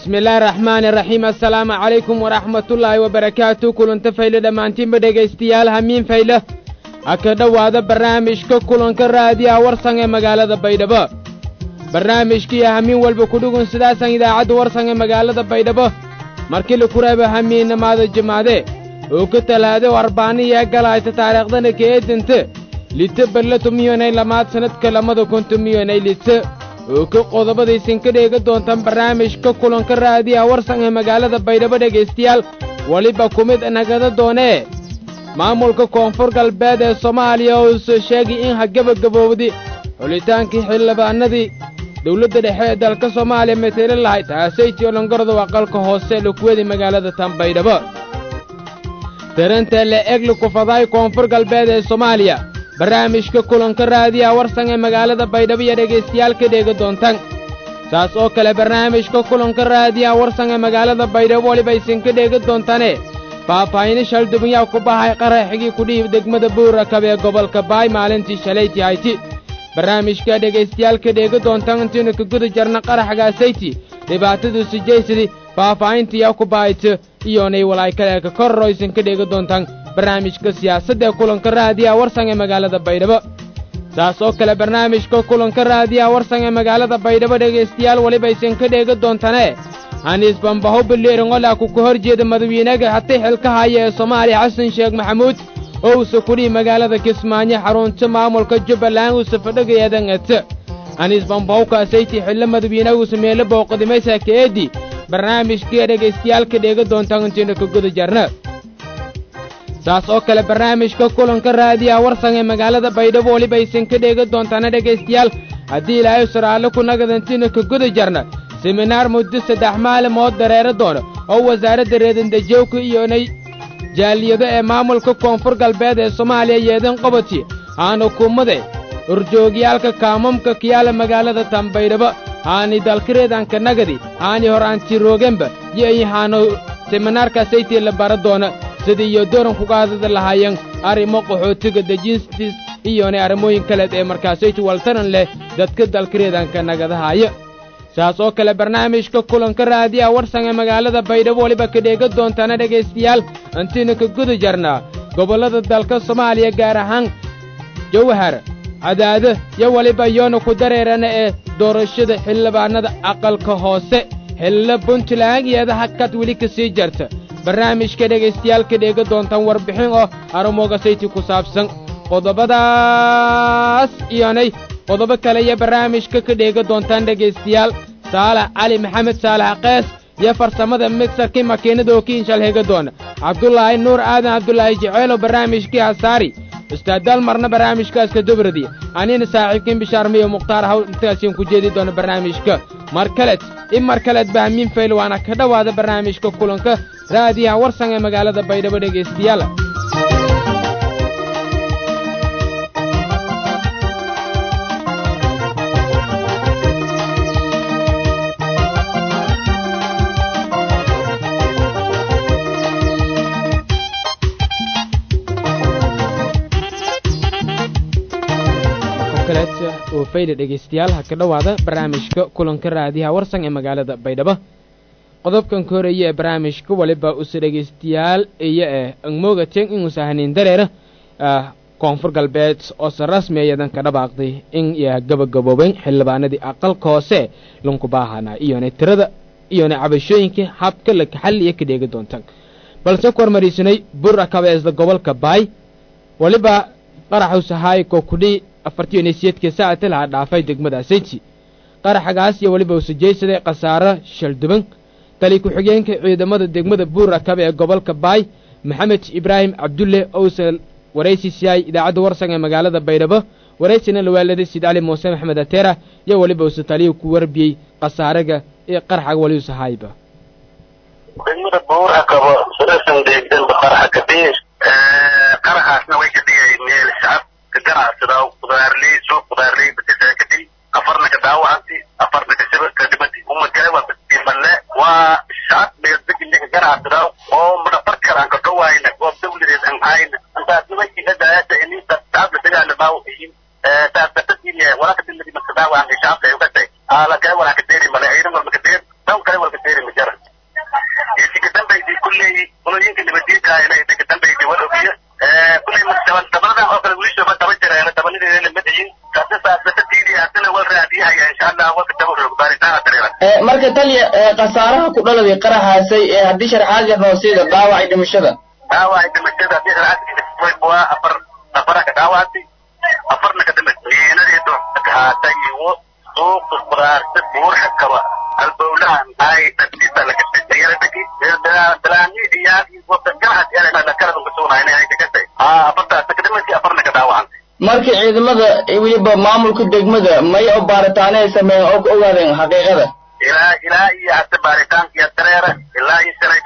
bismillaahi raxmaani raxiim assalaamu calaykum waraxmatullaahi wabarakaatu kulanta fayle dhammaantiinba dhegaystayaal hamiin fayle ha ka dhowaada barnaamijka kulanka raadiyaha warsan ee magaalada baydhabo barnaamijkiiyo hamiin walba kudhugun sidaasan idaacadda warsan ee magaalada baydhabo markii laku reebo hamiinnamaada jimaade oo ka talaade o arbaaniya galayta taariikhdana keedinte lite balla tumiyonay lamaad sannadka lamada kun tumiyonay lite oo ka qodobadaysan ka dheega doontaan barnaamijka kulanka raadiyaha warsan ee magaalada baydhabo dhegaystayaal weliba ku mid nagada doonee maamulka koonfur galbeed ee soomaaliya oo soo sheegay in ha gebagabowdi xulitaankii xildhibaanadii dawladda dhexe ee dalka soomaaliya matele lahay taasaytii olongordow aqalka hoose lakuwedi magaalada tan baydhabo tarantee le egli kufadaay koonfur galbeed ee soomaaliya barnaamijka kulanka raadiyaha warsan ee magaalada baydhabo iyo dhegaystayaal ka dheega doontaan saas oo kale barnaamijka kulanka raadiyaha warsan ee magaalada baydhabo weliba aysan ka dheega doontaane faahfaahino shaldubinyaa ku bahay qaraxigii kudhiib degmada buurakab ee gobolka baay maalintii shalayti hayti barnaamijka dhegaystayaal ka dheega doontaan intiinu ka guda jarna qaraxgaasayti dhibaatadiisu jaysadii faahfaahintiyaa ku bahayta iyoonay walaykale ka korro aysan ka dheega doontaan barnaamijka siyaasadda ee kulanka raadiyaha warsan ee magaalada baydhabo saas oo kale barnaamijka kulanka raadiyaha warsan ee magaalada baydhabo dhegaystayaal weliba aysan ka dheega doontane haniis bambaho biliiringola ku ka hor jeeda madawiinaga hatay xilka haya ee soomaaliya xasan sheekh maxamuud oo uusa kudhihi magaalada kismaayo xarunta maamulka jubbaland uusa fadhagayadan ete haniis bambaho kaasaytii xillo madawiinaguusa meelo booqadimaysa kaeedi barnaamijkii dhegaystayaal ka dheega doontaan intiina ka guda jarna saas oo kale barnaamijka kulanka raadiyaha warsan ee magaalada baydhabo weliba aysan ka dheega doontaana dhegaystayaal haddii ilaahay suraalle ku nagadantiina ka guda jarna seminaar muddo saddex maalimood dareero doona oo wasaaradda reedandajowka iyonay jaaliyado ee maamulka koonfur galbeed ee soomaaliya yeedan qobati haana kumade urjoogyaalka kaamamka kiyaala magaalada tanbaydhabo haani dalkareedanka nagadi haani horaantiroogenba yo i haano seminaarkaasaytii la bara doona sidii iyo dooran kugaadada lahaayeen arrimo qaxootiga dejiinstiis iyonay arrimooyin kaleed ee markaasayti waltaran leh dadka dalkareedanka nagadahaaya saas oo kale barnaamijka kulanka raadiyaha warsan ee magaalada baydhabo weliba ka dheega doontaana dhegaystayaal intiina ka guda jarnaa gobollada dalka soomaaliya gaar ahaan jawhar cadaado yo weliba yoona ku dareerana ee doorashada xildhibaanada aqalka hoose xillo puntland iyada hakad weli ka sii jarta barnaamijka dhegaystayaal ka dheega doontaan warbixin oo arrimoogasayti ku saabsan qodobadaas iyonay qodobo kale iyo barnaamijka ka dheega doontaan dhegaystayaal saalax cali maxamed saalax kees iyo farsamada migsarkii makiinada oo kiinshal hega doona cabdulaahi nuur aadan cabdulaahi jeceelo barnaamijkii hasaari ustaadaal marna barnaamijkaaska dobradi anina saaxiibkiin bishaarmiyo mukhtaar hawl intaasiin ku jeedi doona barnaamijka mar kaleed in mar kaleed bahmiin fayl waana ka dhowaada barnaamijka kulanka raadiyaha warsan ee magaalada baydhabo dhegaystayaal oo fayda dhegaystayaal ha ka dhowaada barnaamijka kulanka raadiyaha warsan ee magaalada baydhabo qodobkan ka horeeya ee barnaamijka waliba use dhegaystayaal iyo eh angmoogateen inuusa haniin dareera koonfur galbeed oose rasmi ayadan ka dhabaaqday in ya gabagabooben xildhibaanadii aqalka hoose lanku baahanaa iyona tirada iyona cabashooyinkii habka la kaxalliya ka dheegi doontaan balse ku hormariisanay bura kabeesda gobolka baay waliba qaraxusahaay koo kudhii afartiyo nesiyeedkii saacati lahaa dhaafay degmada sayti qaraxagaas iyo weliba usujaysaday khasaaro shalduban tali ku-xigeenka ciidamada degmada buurakabe ee gobolka baay maxamed ibraahim cabdulle ousa waraysi siyaay idaacadda warsan ee magaalada baydhabo waraysina lawaaladay sid cali muuse maxmed ateera iyo weliba usa taliyu ku warbiyey khasaaraga ee qaraxaga wali usahaayba degmada buurakabo surasan deegdanba qaraxa kabiir qaraxaasna way ka dhigay meel shacab ganacsiga qudaarley soo qudaarley bakasa kadib afarna ka dhaawacantay afarna kasaba ka dhimatay umadkale waa badiimale waa shacab meel degiliga ganacsiga oo madhafar karaan ka dhawaayna goob dawladeed aan hayna intaas nimankii hadaayada inita shacabka dagaala baawaxiin taasbatadiin walaka diladi marka dhaawacantay shacabka ay ugatay ala kale walaka deeri male ayna walmaka deer daw kale walka deeri maja kara marka taliya khasaaraha ku dhaladay qaraxaasay ee haddii sharxaad yar noo siida dhaawacay dhimashada dhaawacay dhimashada haddii sharxaad waa afar afara ka dhaawactay afarna ka dhimatay miinadeedu haatay iwo suuqa qudaarta buurxa kaba albowlahan ay dadkiisa laga yaradaki dalaamiid iyo ganacsi yara kala kasugnayna ay kakatay afartaas ka dhimatay afarna ka dhaawacantay marka ciidamada weliba maamulka degmada may oo baaritaano ay sameeyeen oo ka ogaadeen xaqiiqada ilaa ilaa iyo hadda baaritaankiyo dareera ilaa iyo shalay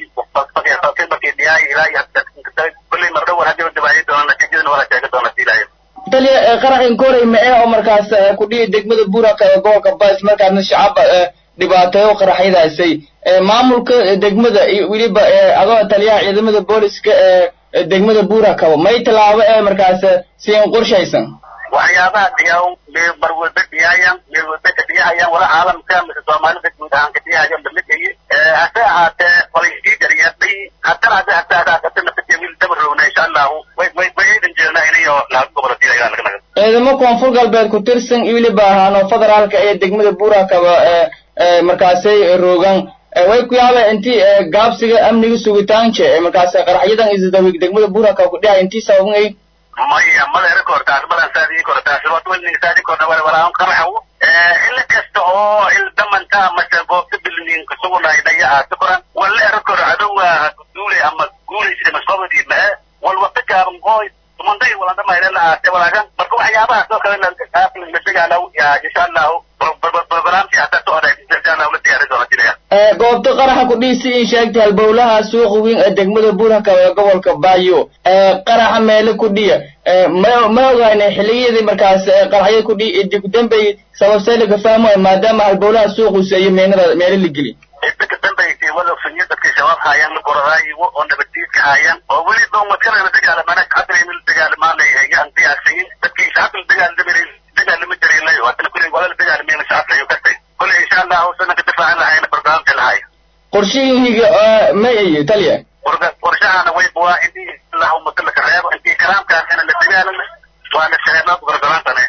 galabtii bakidhiyaay ilaa iyo kulley mardhowan hadii dibaayi doona natiijadan wala sheega doona siilaayo taliya qaraxin koray ma eh oo markaas ku dhihi degmada buuraka ee gobolka bas markaasna shacabba dhibaateeyo qaraxyadaasay maamulka degmada iyo weliba adoo taliyaha ciidamada booliska ee degmada buurakaba may tallaabo ee markaas siin qorshaysan waxyaabaha dhiyaw meel marwalba dhiyaayan meel walba ka dhiyahayaan wala caalamka mise soomaalida guud ahaan ka dhiyahayan lamidkayi hase ahaatee walaysii dariyadhay haddana hadda hataa hata naftajamil dabarowna insha allahu way way way ciidan jeelnaa inayo laga gobola diilayaa laga naga ciidamo koonfur galbeed ku tirsan iyo weliba ahaano federaalka ee degmada buurakaba ee markaasay roogan way ku yaabeen intii gaabsiga amniga sugitaanka markaas qaraxyadan isdawig degmada buurakaba ku dhihay intii sababnay maya maleera kortaas malan saadii kortaas waad welni saadi korna wala wala qaraxaw ila kasta oo il damanta mase goobta bilnin kusugunay dhaya aata koran wala era kor adowa duule ama guulaysa masqabadi ma wal waqti gaaban qoy tumanday wala dama ila aate walaagan marka waxyaabahaas oo kale la dagaalaw ya insha allahu barnaamijka hata socda insha allahu la diyaari doona jiraya goobta qaraxa ku dhiisi in sheegtay halbowlaha suuqa weyn ee degmada buurhaka ee gobolka baayo qaraxa meele ku dhiya ma ma ogaanay xilliyadii markaas qaraxyada ku dhiya dib dambay sababtay laga fahmayo maadaama halbowlaha suuqiisa iyo meenada meele la geli dadka dambaysay wada sunyo dadka shabaab haayaan la goradaayiwo oo nabaddiidka haayaan oo weli doomadkalana dagaalamana cadreyna la dagaalamaan ayaan diyaarsayin dadkii shacabka la dagaalamay dagaalama jaraylay haddana kulli wala la dagaalamayna shacabka ayuu katay kulli insha allahu sanaka difaacan lahayna barnaamijka lahay qorshihiiga ma ayo taliya qorshahana way buwaa intii allahu matalaka reebo intii kalaamkaasina la dagaalama waana shaheednaa gorgolaantane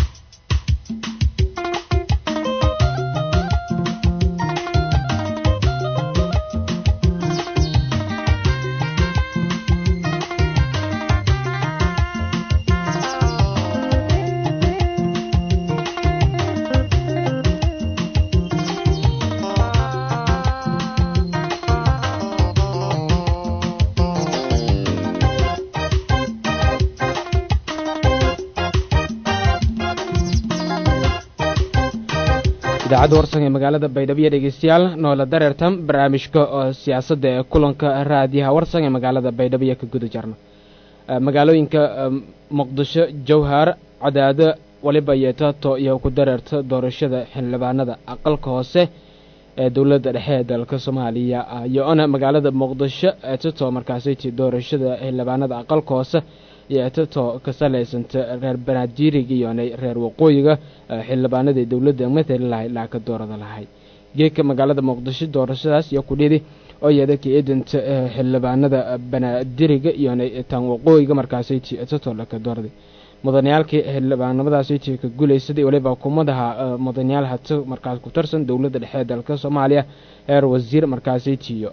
idaacadda warsan ee magaalada baydhabo dhegeystayaal noola dareertan barnaamijka oo siyaasadda ee kulanka raadiyaha warsan ee magaalada baydhabo iyo ka guda jarna magaalooyinka muqdisho jowhar cadaado waliba yeetato iyo ku dareerta doorashada xildhibaanada aqalka hoose ee dowladda dhexe ee dalka soomaaliya iyo-ona magaalada muqdisho eetato markaasiti doorashada xildhibaanada aqalka hoose iyo eetato ka salaysanta reer banaajiiriga iyona reer waqooyiga xildhibaanadii dowladda matali lahay laa ka doorada lahay geedka magaalada muqdisho doorashadaas iyo kudhidi oo iyada ka eedanta xildhibaanada banaadiriga iyona tan waqooyiga markaasiti eetato laka doorada mudaniyaalkii xildhibaanimadaasiti ka gulaysaday waliba kumadaha mudanayaal hata markaas ku tarsan dowladda dhexe ee dalka soomaaliya heer wasiir markaasiti iyo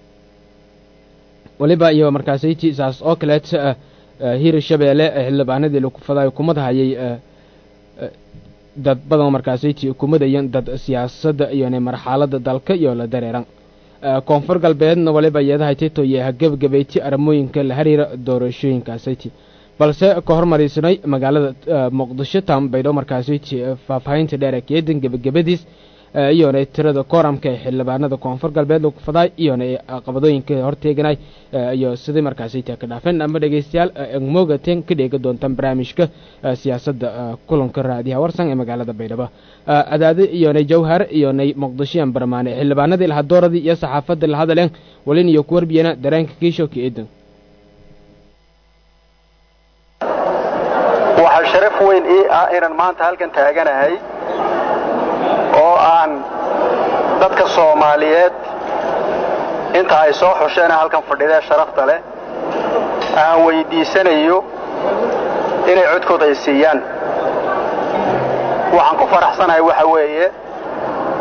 waliba iyo markaasiti saas oo kaleet hir shabeelle xildhibaanadii lakufaday kumadahayay dad badan markaasiti kumadayan dad siyaasadda iyona marxalada dalka iyo la dareeran koonfur galbeedna waliba iyadahay tito iyo hagabgabayti arrimooyinka la xiriira doorashooyinkaasiti balse ka hormariisnay magaalada muqdisho tam baydho markaasiti faahfaahinta dheer ee keedan gebagabadiis iyona tirada kooramka ee xildhibaanada koonfur galbeed lagu faday iyona caqabadooyinka horteeganay iyo sidii markaasita ka dhaafeen ama dhegeystayaal mogatan ka dheega doontaan barnaamijka siyaasadda kulanka raadiyaha warsan ee magaalada baydhabo adaade iyonay jawhar iyonay muqdishoyan barmaane xildhibaanadii lahadooradii iyo saxaafadda lahadaleen walin iyo ku warbiyana dareenka kiisho ka eedan waxaa sharaf weyn ii ah inaan maanta halkan taaganahay oo aan dadka soomaaliyeed inta ay soo xusheen halkan fadhidee sharafta leh aan weyddiisanayo inay codkooda ay siiyaan waxaan ku faraxsanahay waxa weeye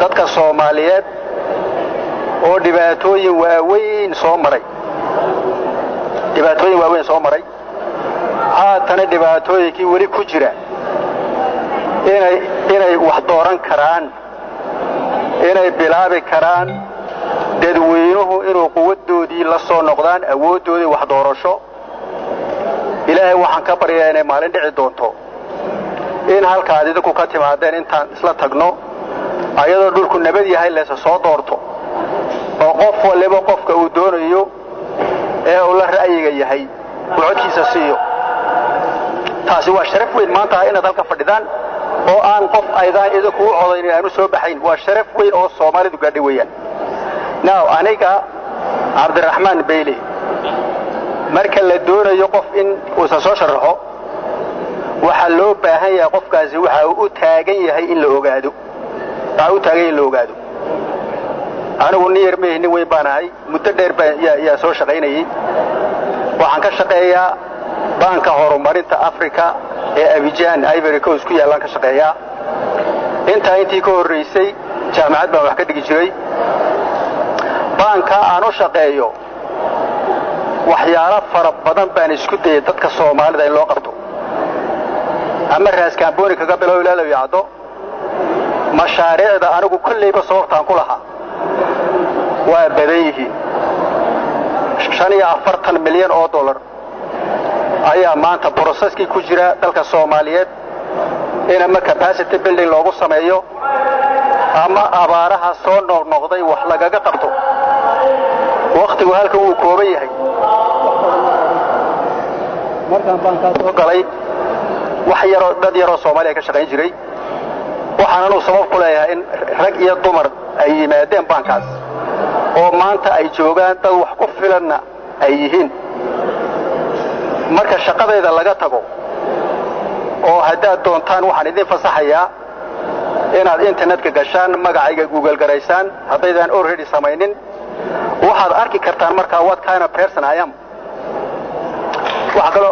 dadka soomaaliyeed oo dhibaatooyin waaweyn soo maray dhibaatooyin waaweyn soo maray haatana dhibaatooyinkii weli ku jira inay inay wax dooran karaan inay bilaabi karaan dadweynuhu inuu quwaddoodii la soo noqdaan awooddoodii wax doorasho ilaahay waxaan ka baryaa inay maalin dhici doonto in halkaad idinku ka timaadeen intaan isla tagno ayadoo dhulku nabad yahay leese soo doorto oo qof waliba qofka uu doonayo ee uu la ra'yiga yahay uu codkiisa siiyo taasi waa sharaf weyn maanta inaad halka fadhidaan oo aan qof aydaan idinku u codaynin aanu soo baxayn waa sharaf weyn oo soomaalidu gaadhay weeyaan now aniga cabdiraxmaan bayle marka la doonayo qof in uusan soo sharaxo waxaa loo baahan yahay qofkaasi waxa uu u taagan yahay in la ogaado waxa u taagan yahay in la ogaado anigu nin yar meehi nin weyn baan ahay muddo dheer baan yaa soo shaqaynayay waxaan ka shaqeeyaa baanka horumarinta africa ee abijaan ivory coast ku yaallaan ka shaqeeyaa intaa intii ka horraysay jaamacad baan wax ka dhigi jiray baanka aan u shaqeeyo waxyaalo fara badan baan isku dayay dadka soomaalida in loo qabto ama raaskaambooni kaga bilow ilaalow yacdo mashaariicda anigu kollayba sababtaan ku lahaa waa badan yihiin shan iyo afartan milyan oo dollar ayaa maanta broseskii ku jira dalka soomaaliyeed in ama capacity building loogu sameeyo ama abaaraha soo noqnoqday wax lagaga qabto wakhtigu halkan wuu kooban yahay markaan baankaa soo galay wax yaroo dad yaroo soomaaliya ka shaqayn jiray waxaan anuu sabab ku leeyahay in rag iyo dumar ay yimaadeen baankaas oo maanta ay joogaan dad wax ku filanna ay yihiin marka shaqadayda laga tago oo haddaad doontaan waxaan idin fasaxayaa inaad internetka gashaan magacayga google garaysaan haddaydaan already samaynin waxaad arki kartaan markaa what kind of person I am waxa kaloo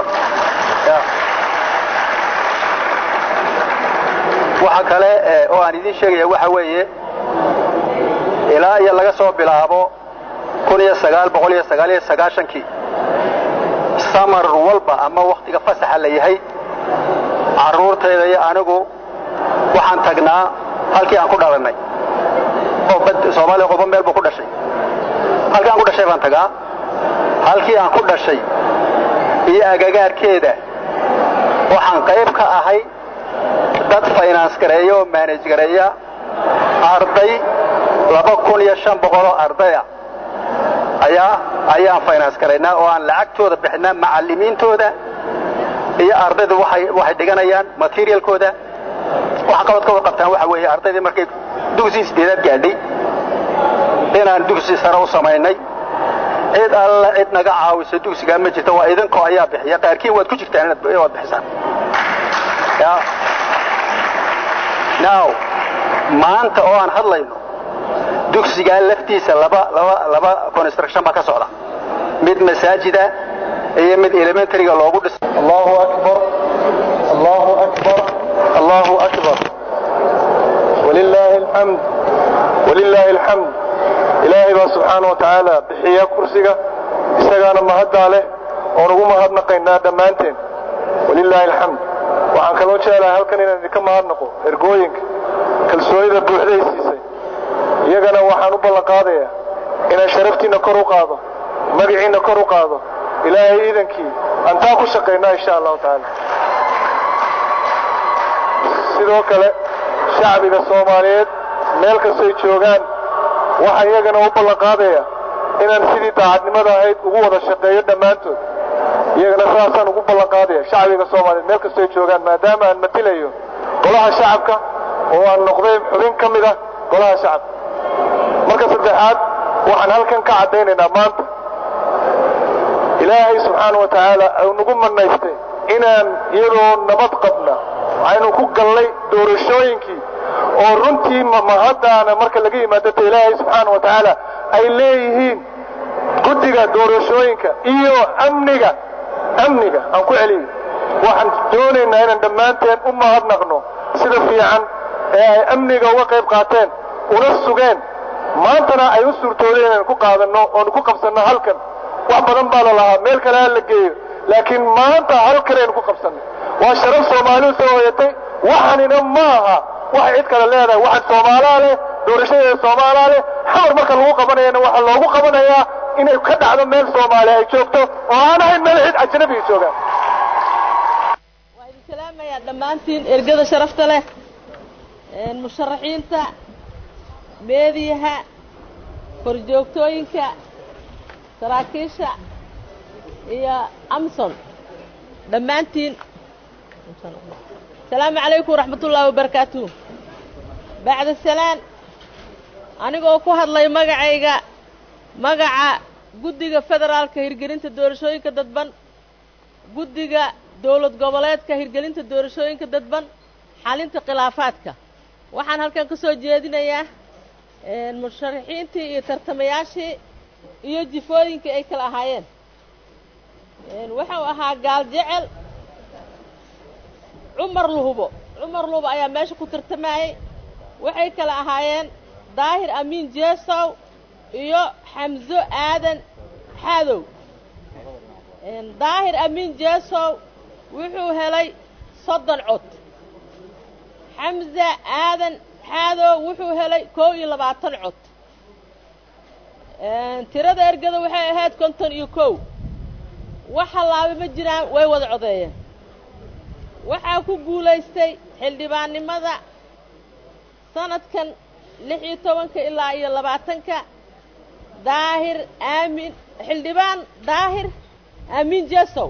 waxa kale oo aan idiin sheegaya waxa weeye ilaa iyo laga soo bilaabo kun iyo sagaal boqol iyo sagaal iyo sagaashankii samar walba ama wakhtiga fasaxa la yahay carruurtayda iyo anigu waxaan tagnaa halkii aan ku dhalannay soomaaliya qofba meel buu ku dhashay halkii aan ku dhashay baan tagaa halkii aan ku dhashay iyo agagaarkeeda waxaan qayb ka ahay dad finance gareeya oo manage gareeya arday laba kun iyo shan boqoloo ardaya ayaa ayaan finance garaynaa oo aan lacagtooda bixinaa macallimiintooda iyo ardaydu waxay waxay dhiganayaan materialkooda waxa qabad ka wad qabtaan waxa weeye ardaydii markay dugsi sideedaad gaadhay inaan dugsi sare u samaynay cid alla cid naga caawisa dugsigaa ma jirta waa idinkoo ayaa bixiya qaarkiin waad ku jirtaan inaad bixisaan now maanta oo aan hadlayno dugsigaa laftiisa laba laba laba construction baa ka socda mid masaajida iyo mid elementaryga loogu dhisay allahu akbar allahu akbar allahu akbar walilaahi alxamd walilaahi alxamd ilaahay baa subxaana wa tacaala bixiya kursiga isagaana mahaddaa leh oon ugu mahadnaqaynaa dhammaanteen walilaahi alxamd waxaan kaloo jeclahay halkan inaan idinka mahadnaqo ergooyinka kalsoonida buuxday siisay iyagana waxaan u ballanqaadayaa inaan sharaftiinna kor u qaado magaciinna kor u qaado ilaahay iidankii antaa ku shaqaynaa insha allahu tacaala sidoo kale shacbiga soomaaliyeed meel kastay joogaan waxaan iyagana u ballanqaadayaa inaan sidii daacadnimada ahayd ugu wada shaqeeyo dhammaantood iyagana saasaan ugu ballanqaadaya shacbiga soomaaliyeed meel kastay joogaan maadaama aan matilayo golaha shacabka oo aan noqday xubin ka mid ah golaha shacabka marka saddexaad waxaan halkan ka caddaynaynaa maanta ilaahay subxaana wa tacaala uu nagu manaystay inaan iyadoo nabad qabna aynu ku gallay doorashooyinkii oo runtii mahaddaana marka laga yimaadata ilaahay subxaana wa tacaala ay leeyihiin guddiga doorashooyinka iyo amniga amniga aan ku celiyo waxaan doonaynaa inaan dhammaanteen u mahadnaqno sida fiican ee ay amniga uga qayb qaateen una sugeen maantana ay u suurtoodeen inaan ku qaadanno oonu ku qabsanno halkan wax badan baa la lahaa meel kale ha la geeyo laakiin maanta halkan aynu ku qabsannay waa sharaf soomaaliu soo hoyatay waxanina ma aha waxay cid kale leedahay waxan soomaalaa leh doorashadeeda soomaalaa leh xamar marka lagu qabanayana waxaa loogu qabanayaa inay ka dhacdo meel soomaali ay joogto oo aan ahayn meel cid ajnabiga joogaan waa idin salaamayaa dhammaantiin ergada sharafta leh musharaxiinta meediyaha korjoogtooyinka saraakiisha iyo amson dhammaantiin asalaamu calaykum waraxmat ullaahi wabarakaatuh bacda salaan anigoo ku hadlay magacayga magaca guddiga federaalka hirgelinta doorashooyinka dadban guddiga dowlad goboleedka hirgelinta doorashooyinka dadban xalinta khilaafaadka waxaan halkan ka soo jeedinayaa musharaxiintii iyo tartamayaashii iyo jifooyinkii ay kala ahaayeen wuxuu ahaa gaal jecel cumar luhubo cumar luhubo ayaa meesha ku tartamayey waxay kala ahaayeen daahir amiin jeesow iyo xamso aadan xaadow daahir amiin jeesow wuxuu helay soddon cod xamsa aadan xaadow wuxuu helay kow iyo labaatan cod tirada ergada waxay ahayd konton iyo kow wax hallaaba ma jiraan way wada codeeyeen waxaa ku guulaystay xildhibaannimada sanadkan lix iyo tobanka ilaa iyo labaatanka daahir aamin xildhibaan daahir aamin jesow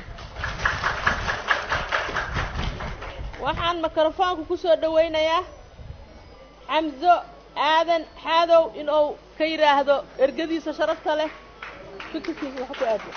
waxaan mikrofoonka ku soo dhowaynayaa xamso aadan xaadow inuu ka yidhaahdo ergadiisa sharafta leh fikirkiisa wax ku aado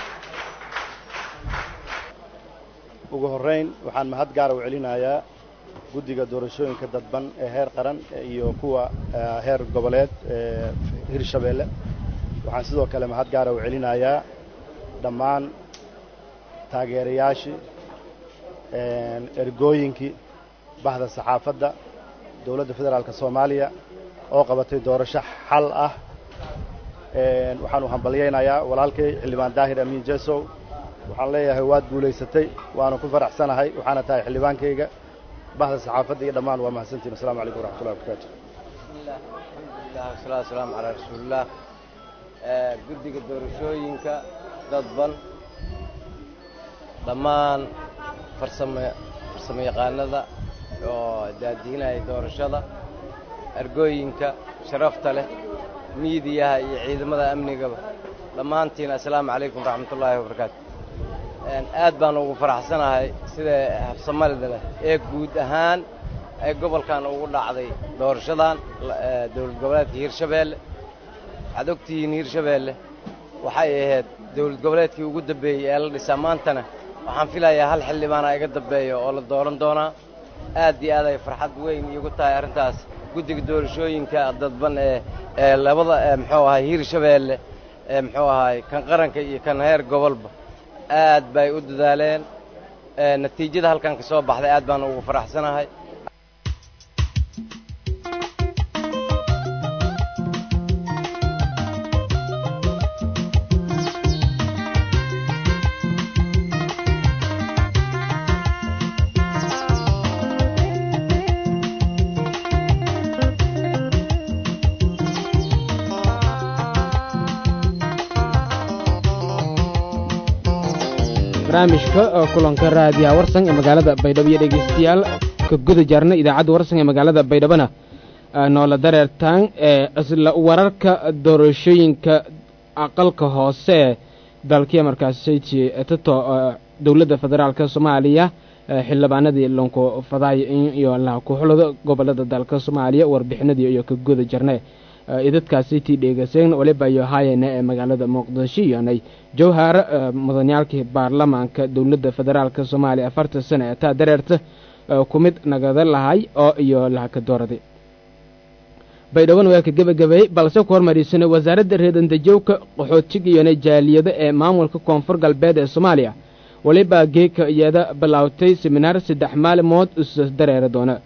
ugu horrayn waxaan mahad gaara u celinayaa guddiga doorashooyinka dadban ee heer qaran iyo kuwa heer goboleed ee hirshabeelle waxaan sidoo kale mahad gaara u celinayaa dhammaan taageerayaashii ergooyinkii bahda saxaafadda dowladda federaalka soomaaliya oo qabatay doorasho xal ah waxaan u hambalyaynayaa walaalkay xildhibaan daahir amiin jesow waxaan leeyahay waad guulaysatay waana ku faraxsanahay waxaana tahay xildhibaankayga bahda saxaafadda iyo dhammaan waa mahadsantiin assalamu calaykum waraxmatullahi wabarakaatu bismillah alxamdulilah wasalaatu wasalaamu calaa rasuulillaah guddiga doorashooyinka dadban dhammaan farsamo farsamo yaqaanada oo daadiinaya doorashada argooyinka sharafta leh miidiyaha iyo ciidamada amnigaba dhammaantiin assalaamu calaykum waraxmatullaahi wabarakaatu aad baan ugu faraxsanahay sida habsamalida leh ee guud ahaan ay gobolkan ugu dhacday doorashadan dowlad goboleedka hirshabeelle waxaad ogtihiin hirshabeelle waxay ahayd dowlad goboleedkii ugu dambeeyey ee la dhisaa maantana waxaan filayaa hal xildhibaana iga dambeeya oo la dooran doonaa aad iyo aad ay farxad weyn iigu tahay arrintaas guddiga doorashooyinka dadban ee ee labada muxuu ahay hirshabeelle ee muxuu ahay kan qaranka iyo kan heer gobolba aad bay u dadaaleen natiijada halkan ka soo baxday aad baan ugu faraxsanahay barnaamijka kulanka raadiyaha warsan ee magaalada baydhabo iyo dhegeystayaal ka guda jaarna idaacadda warsan ee magaalada baydhabona noola dareertaan ee isla wararka doorashooyinka aqalka hoose ee dalkiya markaasi tato dowladda federaalka soomaaliya xildhibaanadii lonko fadaay iyo la kuxulada gobolada dalka soomaaliya warbixinadii iyo ka guda jarne idadkaasi tii dheegaseen waliba iyo haayana ee magaalada muqdisho iyonay jawhar mudaniyaalkii baarlamaanka dowladda federaalka soomaaliya afartan sano ee taa dareerta ku mid nagada lahay oo iyo lahaka dooraday baydhaban waa ka gebagabeeyey balse ku hormariisana wasaaradda reedandajowka qaxootiga iyona jaaliyado ee maamulka koonfur galbeed ee soomaaliya waliba geeka iyada bilaawtay seminaar saddex maalimood isa dareera doona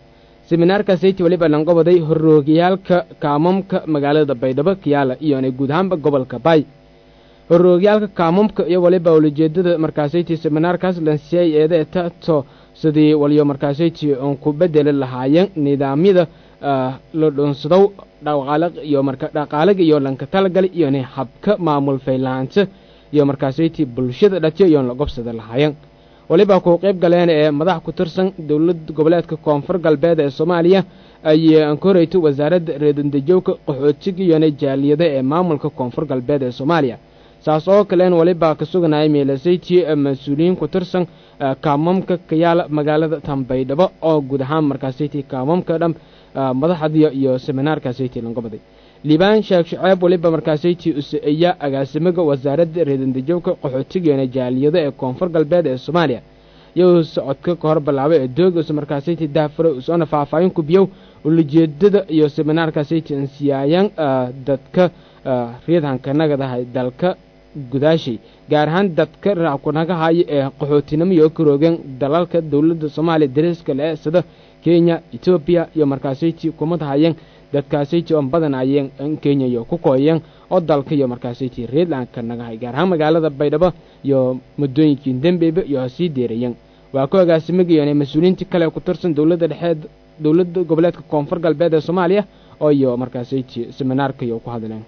seminaarkaasiti weliba lanqobaday horroogiyaalka kaamamka magaalada baydhabo kiyaala iyona guud ahaanba gobolka baay horroogiyaalka kaamamka iyo waliba ulajeedada markaasayti seminaarkaas lansiyay eedeeta to sidii waliyo markaasayti oon ku bedeli lahaayeen nidaamyada la dhunsadow dhaqaala iyo marka dhaqaalaga iyo lanka talagali iyona habka maamul faylahaanta iyo markaasayti bulshada dhatiyo iyoon la gobsada lahaayeen waliba ku qayb galeen ee madax ku tirsan dowlad goboleedka koonfur galbeed ee soomaaliya ay ankoreyto wasaaradda reedandejowka qaxootiga iyona jaaliyada ee maamulka koonfur galbeed ee soomaaliya saas oo kalen waliba ka suganaya meelasayti mas-uuliyiin ku tirsan kaamamka kayaala magaalada tambaydhabo oo guud ahaan markaasayti kaamamka dham madaxdiya iyo seminaarkaasayti langobaday liibaan sheekh shaceeb waliba markaasayti usa-eeya agaasimaga wasaaradda reedandejowka qaxootigana jaaliyada ee koonfur galbeed ee soomaaliya iyo socodka ka hor bilaabay ee dooga us markaasayti daafuro usoona faahfaahin kubiyow ulajeedada iyo seminaarkaasayti ansiyaayaan dadka reedhanka nagadahay dalka gudaashay gaar ahaan dadka raakunaga haya ee qaxootinimo iyo ka roogeen dalalka dowladda soomaaliya dariska le sida kenya etoobiya iyo markaasayti kumad hayeen dadkaasayti oon badan ayeen kenya iyo ku kooyeen oo dalka iyo markaasayti reedlandka nagahay gaar ahaan magaalada baydhabo iyo muddooyinkii dembeyba iyo hasii deerayeen waa ku agaasimagayeen mas-uuliyiintii kale ku tirsan dowladda dhexeed dowladda goboleedka koonfur galbeed ee soomaaliya oo iyo markaasayti seminaarka iyo ku hadleen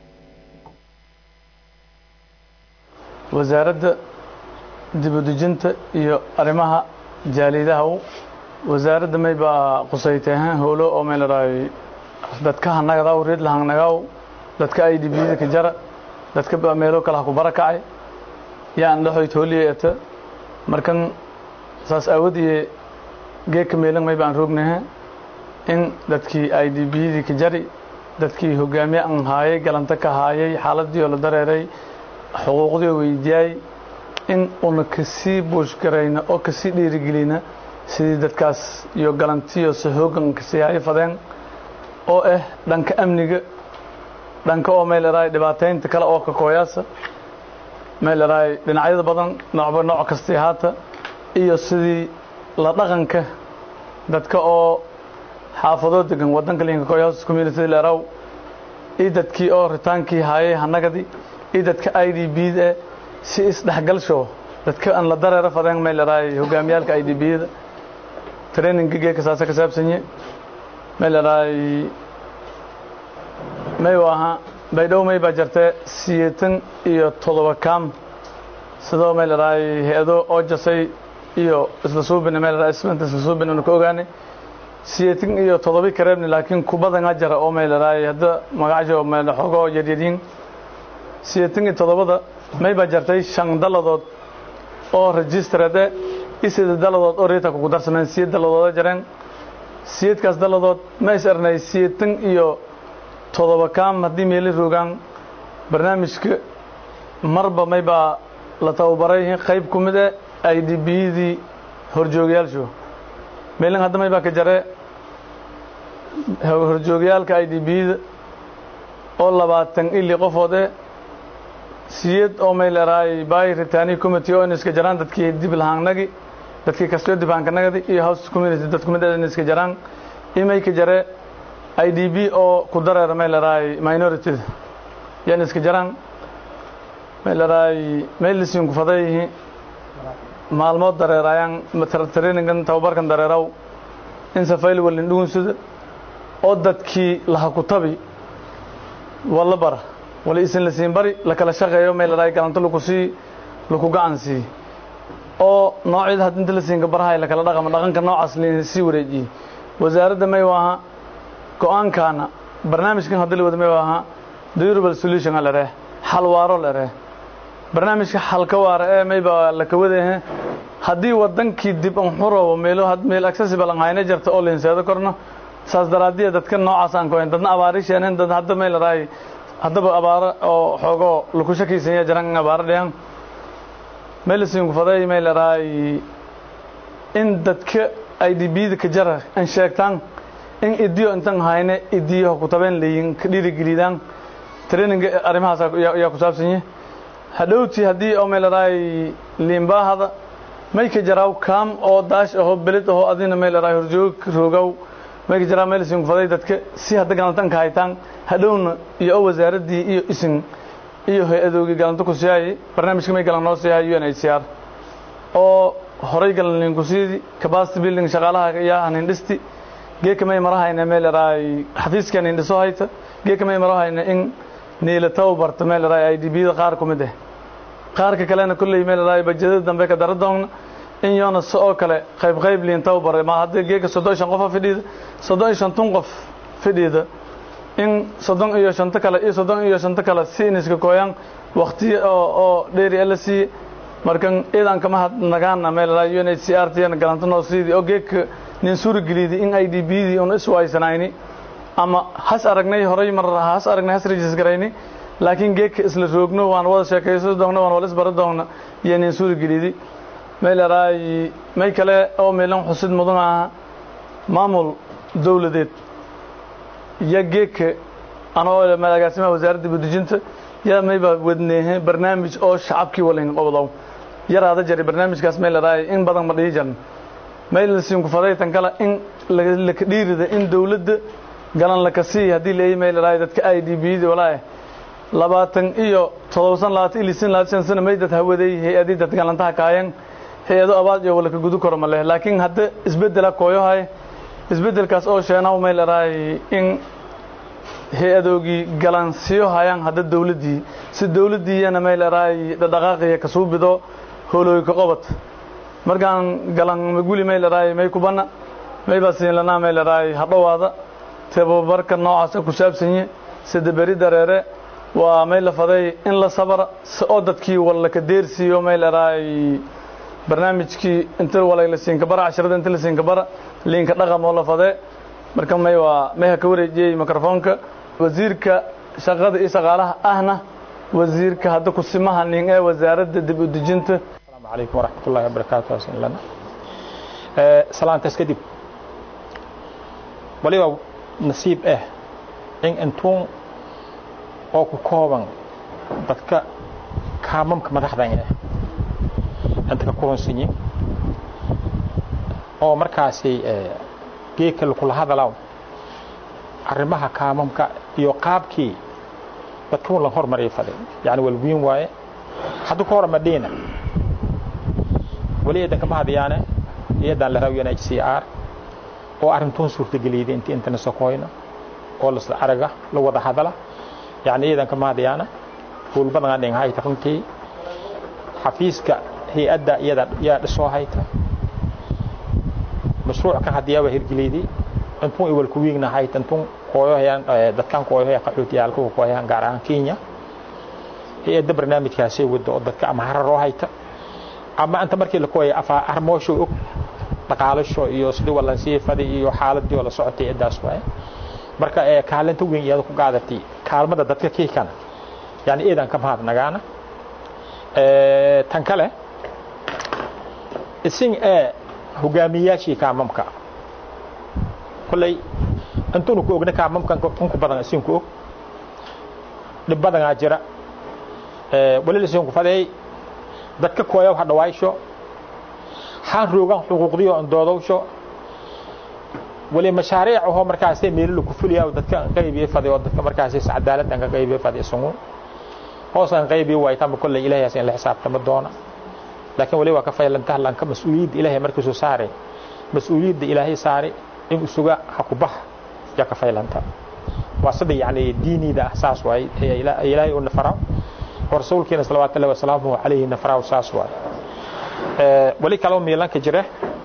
wasaaradda dibudejinta iyo arrimaha jaaliyadaha wasaaradda may baa qusayteehan howlo oo may ladhahay dadka hanagadaw reed lahangnagaw dadka ay dhibiyada ka jara dadka meelo kale ha ku barakacay yaan dhaxoy tooliyata markan saas aawadiye geedka meelan may baan roognaha in dadkii ay dhibiyadii ka jari dadkii hogaamiye an haayay galanta ka haayay xaaladii oo la dareeray xuquuqdii oo weydiyaay in una kasii buushgarayna oo kasii dhiirigelina sidii dadkaas iyo galantiyo se hoogan kasii hayo fadeen oo ah dhanka amniga dhanka oo may ladhahay dhibaataynta kale oo ka kooyaasa may ladhahay dhinacyada badan noocba nooc kastii haata iyo sidii la dhaqanka dadka oo xaafadoo degan waddanka linka kooyaas community leraw iyo dadkii oo ritaankii haayay hanagadi iyo dadka i d b da si isdhexgalsho dadka aan la dareero fadeen may ladhahay hogaamiyaalka i d b da traininga geeka saasa ka saabsanye may ladhahay may waaha baydhow may baa jirtee siyeetan iyo toddoba kaam sidoo may ladhahay hay-ado oo jasay iyo isla suubina may ladhahay ismanta isla suubina anu ka ogaanay siyeetan iyo toddobi kareebni laakiin kubadanga jara oo may ladhahay hadda magacajo may xogoo yaryaryiin siyeetan iyo toddobada may baa jirtay shan dalladood oo registrade isida dalladood oo reeta kugu darsameen siyed dalladooda jareen siyedkaas dalladood ma is ernay siyeetan iyo toddoba kaam haddii meeli roogaan barnaamijka marba may baa la tababaray qayb ku mid e i d biyadii horjoogayaalshu meelin hadda may baa ka jare horjoogayaalka i d biyada oo labaatan ili qofood e siyed oo may leerahay bay ritani committee oo iska jaraan dadkii dib lahaanagi dadkii kastoo dibaankanagadi iyo house community dad kumid in iska jaraan imay ka jare i d b oo ku dareera may leerahay minorityda yan iska jaraan may leerahay may lisiinku faday maalmood dareerayaan trainingan tababarkan dareeraw in safayl walin dhugunsida oo dadkii laha ku tabi walla bara wala isin la siin bari la kala shaqeeyo may leerahay galanto laku sii laku gacan sii oo noocyada had inta la siinka barahay la kala dhaqama dhaqanka noocaas lasii wareejiyey wasaaradda may waaha go-aankaana barnaamijkan hadda la wada may waaha durable solution a lereh xal waaro lereh barnaamijka xalka waara ee mayba la kawadahe haddii wadankii dib an xurobo meelo meel accessible an hayna jarta oo linseedo korno saas daraadiya dadka noocaas aan kohen dadna abaari sheeneen dad hadda may larahay haddaba abaaro oo xoogoo laku shakiysanya jaran in abaaro dhiyan meelisiinku faday may larahay in dadka i d b da ka jara an sheegtaan in idiyo intan hayne idiyo ku tabeen leeyin ka dhiirigelidaan traininga arrimahaas ayaa ku saabsanye hadhowtii haddii oo may larahay liimbaahada may ka jaraaw kaam oo daash aho beled aho adina may larahay horjoog roogaw mayka jiraa meel isin kufaday dadka si hadda galantanka haytaan hadhowna iyo o wasaaraddii iyo isin iyo hay-adoogii galanta ku siyaayay barnaamijka may galan noo siiyahay u n h c r oo horay galan linkusiidi capacity building shaqaalaha yaa hanin dhisti geeka may marahayna meel eraay xafiiska nin dhiso hayta geeka may marahayna in niila tababarta meel eraay i d b da qaar ku mid ah qaarka kalena kolley meel eraay bajadada dambe ka dara doonna in yoona si oo kale qayb qayb liin tababare ma haddii geeka soddon iyo shan qofa fidhiida soddon iyo shantun qof fidhiida in soddon iyo shanto kale iyo soddon iyo shanto kale si iniska kooyaan waktiyo oo oo dheeri la siiye markan iidan kama hadnagaana meel eraay u n h c r tiyana galanta noo siidii oo geeka nin suurageliidi in i d b dii un iswaysanayni ama has aragnay horay mar has aragnay has rejis garayni laakiin geedka isla roogno waan wada sheekaysan doonna waan wala isbara doonna iyo nin suurageliidi meel eraay may kale oo meelan xusid mudan aha maamul dowladeed iyo geedka anoo agaasimaha wasaaradda budujinta yaa mayba wadneehe barnaamij oo shacabkii walin qobdow yaraada jari barnaamijkaas meel eraay in badan ma dhihi jarn maylasiinku fadaytan kale in laka dhiirida in dawladda galan laka sii haddii leeyahy meel eraay dadka i d b da walaa labaatan iyo todobasan labaatan iyo lisin labaatan shan sana may dad hawaday hay-adii dad galantaha kaayeen hay-ado abaad iyo walaka gudu karo ma leh laakiin hadda isbeddela kooyohay isbeddelkaas oo sheenaw meel eraay in hay-adoogii galansiyo hayaan hadda dawladdii si dawladdiiyana meel eraay dhadhaqaaqiya kasuubido hoolooyka qobad markaan galan maguli may laraay may kubana may basiinlanaa may laraay hadhowaada tababarka noocaasa ku saabsanye sida beri dareere waa may la faday in la sabra si oo dadkii wallaka deersiiyo may laraay barnaamijkii inta walay la siinka bara casharada inta la siinka bara liinka dhaqam oo la fadee marka may waa may ha ka wareejiyey mikrofoonka wasiirka shaqada iyo shaqaalaha ahna wasiirka hadda kusimaha nin ee wasaaradda dib u dejinta عليكم ورحمة الله وبركاته أسئل لنا سلام تسكدب ولي نصيب إيه إن أنتم أو كوبان dadka kaamamka madaxdan ah inta ka kulansanyiin oo markaasi geedka kula hadalaw arrimaha kaamamka iyo qaabkii dadka la hormariyay faday yani walwiin waaye hadda ka hor madina wali eedan kama hadayaane iyadan la raawiyana h c r oo arrintoon suurtageliyday intii intana sokoyna oo lasla araga la wada hadala yani iyadan kama hadayaana howl badan aan hayta runtii xafiiska hay-adda iyada yaa dhisoo hayta mashruuc kan hadiyaa waa hirgeliyday intun iwal ku wiigna hayta intun kooyohayaan dadkan kooyohaya qaxootiyaalka kooyohayaan gaar ahaan kenya hay-adda barnaamijkaasay wada oo dadka ama hararoo hayta ama inta markii la kooyay afa armoosho og dhaqaalasho iyo sidii walansiye fadi iyo xaaladii oo la socotay cidaas waaye marka ee kaalinta weyn iyada ku qaadatay kaalmada dadka kiikana yani iidan ka mahad nagaana tan kale isin ee hogaamiyaashii kaamamka kolley intunu ku ogna kaamamkan unku badan isinku og dhib badanaa jira wali isinku fadeey dadka kooya waxa dhawaysho xaan roogan xuquuqdii oo doodowsho wali mashaariic oo markaas meel ku fuliyaa dadka qaybiye faday oo dadka markaas si cadaalad aan ka qaybiye faday sungu hoos aan qaybiye way tam kulli ilaahay in la xisaabtamo doona laakiin wali waa ka faylan tahlan ka mas'uuliyad ilaahay markii soo saaray mas'uuliyadda ilaahay saaray in usuga hakubax ya ka faylanta waa sida yani diinida asaas waay ilaahay uu nafara ورسولكنا صلوات الله وسلامه عليه نفرا وساس واي أه ولي كلام ميلان كجره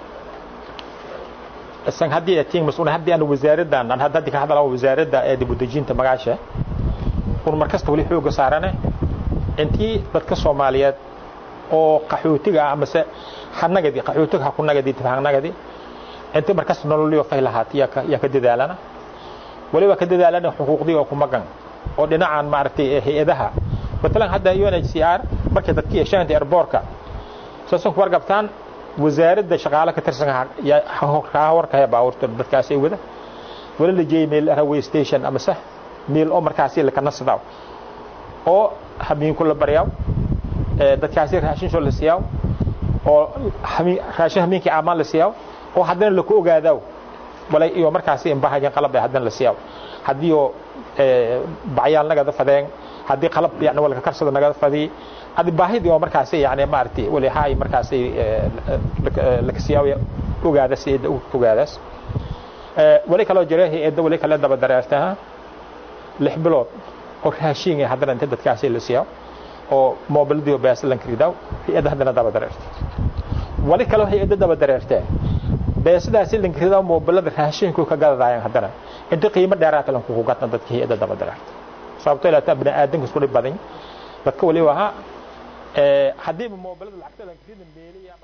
السن هدي اتين مسؤول هدي انا وزارة دان انا هدي كهذا لو وزارة دا ادي بدجين تمغاشة ور مركز تولي حوق سارنه انتي dadka Soomaaliyeed oo qaxootiga ama se xanagadi qaxootiga ku nagadi tafaanagadi inta markaas nololiyo faylahaat ya ka ya ka dadaalana waliba ka dadaalana xuquuqdii oo ku magan oo dhinacan maartay hay'adaha مثلا hadda UNHCR markay dadkii yeeshaan airportka soo ku warqabtaan wasaaradda shaqaale ka tirsan ka warkaya baawurta dadkaas ay wada wala la jeeyay meel railway station ama sah meel oo markaas la kana sadaw oo habeen kula baryaw ee dadkaas raashin soo la siiyaw oo raashin habeenkii amaan la siiyaw oo haddana la ku ogaadaw walay iyo markaasi imbahayan qalab hadan la siiyaa haddii oo bacyaal nagada fadeen haddii qalab yani walka karsada nagada fadii adi baahidii oo markaasi yani maaragtay wali haay markaasi laka siiyaa ogaadas eedda ogaadaas wali kaloo jira hay-adda wali kale daba dareertaa lix bilood oo raashin ee haddana inta dadkaasi la siiyaa oo moobiladii oo beeslanka ridaw hay-adda haddana daba dareerta wali kaloo hay-adda daba dareertee beesadaasi lankridaa moobilada raashinku ka gadadaayaan haddana inta qiimo dheeraata lankuku gadna dadka hay-adda daba dareerta sababto ilaa bini aadanka isku dhib badan dadka wali ahaa haddiiba moobilada lacagta lankrida meeliya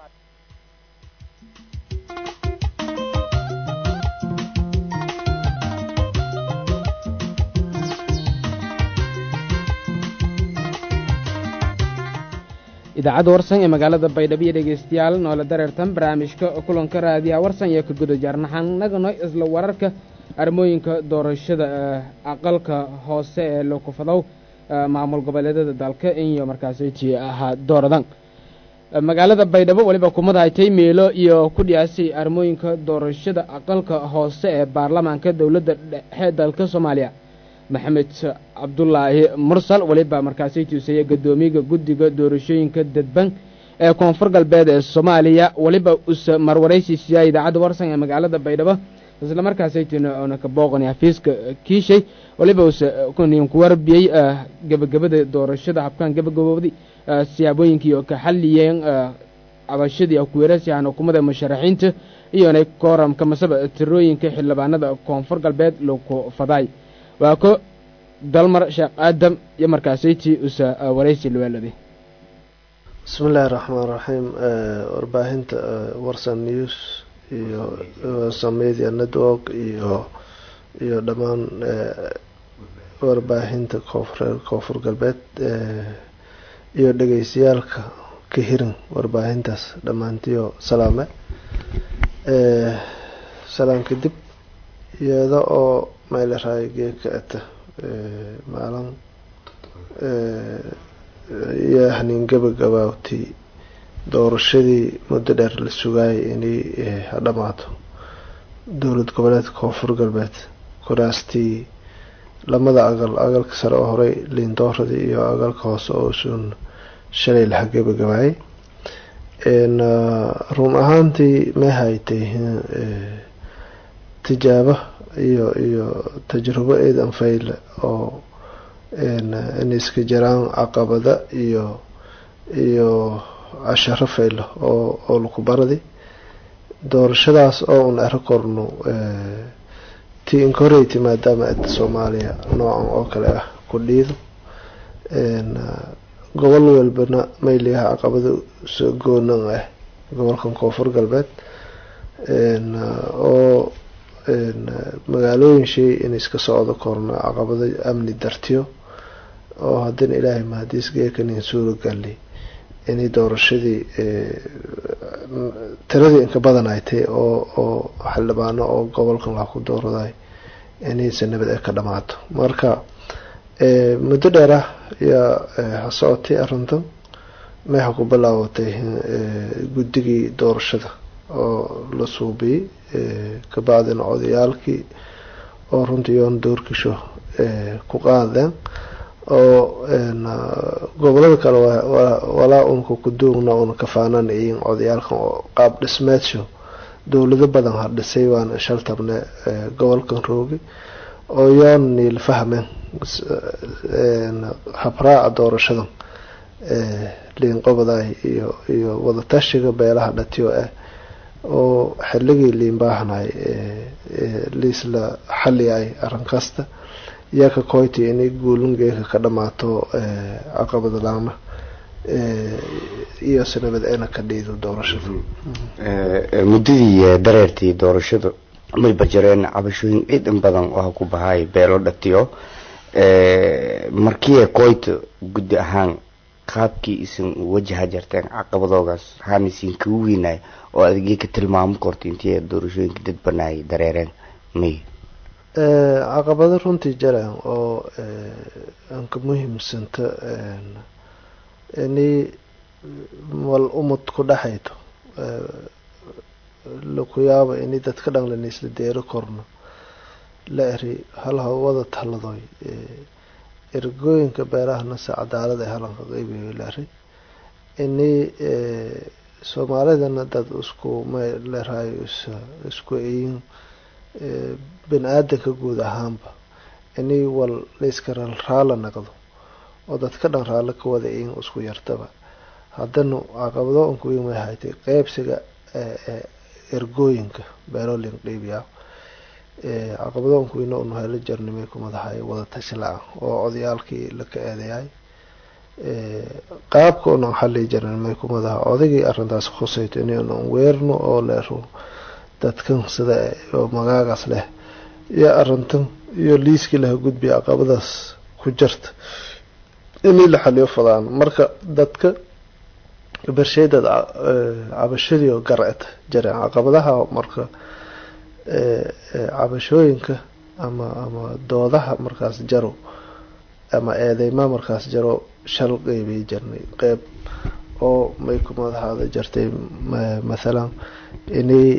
idaacadda warsan ee magaalada baydhabo iyo dhegeystayaal noola dareertan barnaamijka kulanka raadiyaha warsan iyo ka guda jaarnaxanagano isla wararka armooyinka doorashada aqalka hoose ee lokufadow maamul goboleedyada dalka iyo markaasi ti ahaa dooradan magaalada baydhabo weliba kumadahatay meelo iyo ku dhiyaasay armooyinka doorashada aqalka hoose ee baarlamaanka dowladda dhexe dalka soomaaliya maxamed cabdulaahi mursal weliba markaasi tuusaya guddoomiyaga guddiga doorashooyinka dadban ee koonfur galbeed ee soomaaliya weliba usa marwaraysiisiyaa idaacadda warsan ee magaalada baydhabo isla markaasaytina oona ka booqani xafiiska kiishay weliba usa ku warbiyey gebagabada doorashada habkaan gebagabooday siyaabooyinkii oo ka xalliyeen cabashadii kuweerasihan xukuumadda musharaxiinta iyonay kooramka masaba tirooyinka xildhibaanada koonfur galbeed lagu fadaay waa ko dalmar sheekh aadam iyo markaasaytii usa waraysi luweeladay bismi illaahi raxmaan raxiim warbaahinta warsan news iyo warsan media network iyo iyo dhammaan warbaahinta koonfureer koonfur galbeed iyo dhegeystayaalka ka hirin warbaahintaas dhammaantiyo salaame salaan kadib iyada oo mayleray geeka ata maalin iyo haniin gabagabaawtii doorashadii muddo dheer la sugaayay inay hadhamaato dowlad goboleedka koonfur galbeed kuraastii lamada agal agalka sare oo horey liindooradii iyo agalka hoose oo suun shalay laha gabagabaayay run ahaantii may haytay tijaabo iyo iyo tajrubo eedan fayle oo in iska jiraan caqabada iyo iyo casharo faylo oo oo laku baradi doorashadaas oo un ero korno ti inkoreyty maadaama ada soomaaliya noocan oo kale ah ku dhiido gobol walbana mayliyaha caqabada soo goonan ah gobolkan koonfur galbeed oo magaalooyin shay in iska socdo korno caqabado amni dartiyo oo haddana ilaahay mahadiis geekanin suuragali inay doorashadii tiradii inka badan ay tahay oo oo xildhibaano oo gobolkan laha ku dooraday inaysa nabad ay ka dhamaato marka muddo dheer ah ayaa ha socotay arrintan meexa ku bilaabatay guddigii doorashada oo la suubiyey kabacdina odayaalkii oo runtii yoon doorkisho ku qaadeen oo gobolada kale walaa unka kuduugna una kafaanana iyin odayaalkan oo qaab dhismeedsho dowlado badan ha dhisay waana shaltabne gobolkan roogi oo yoon niil fahmeen habraaca doorashadan liinqobaday iyo iyo wadatashiga beelaha dhatiyo ah oo xilligii liinbaahanay liisla xaliyay arrin kasta iyo ka koyti inay guulungeeka ka dhamaato caqabada laama iyo sanabad eena ka dhiido doorashada muddadii dareertii doorashadu mayba jireen cabashooyin ciid in badan oo ku bahay beelo dhatiyo markii koyta guddi ahaan qaabkii isin wajaha jarteen caqabadoogaas haan isin kagu weynaay oo adigii ka tilmaamo korta intii doorashooyinka dad banaayay dareereen may caqabado runtii jaraan oo anka muhiimsanta inay wal umad ku dhexayto laku yaabo ini dadka dhan lana isla deero korno la eri hal hawada taladoy ergooyinka beerahana se cadaalad ay halanka qeybiyo la eri ini soomaalidana dad isku mleerahayo isku eyin bini aadanka guud ahaanba ini wal layska raala naqdo oo dadka dhan raalo ka wada eyin isku yartaba haddana caqabado unku weyn way haytay qeybsiga ergooyinka beerolin qeybiyaa caqabado unku weyna unu helo jarnimay kumadahay wada tashi la-aan oo odayaalkii laka eedayahay qaabka unan xali jarnimay kumadaha odaygii arrintaas khusayto inunan weerno oo leero dadkan sida oo magaagaas leh iyo arrintan iyo liiskii laha gudbiya caqabadaas ku jirta inii la xaliyo fadaan marka dadka bersheydad cabashadii oo garced jareen caqabadaha marka cabashooyinka ama ama doodaha markaas jaro ama eedeyma markaas jaro shal qeybay jirnay qeyb oo may kumadahaada jartay mathalan inay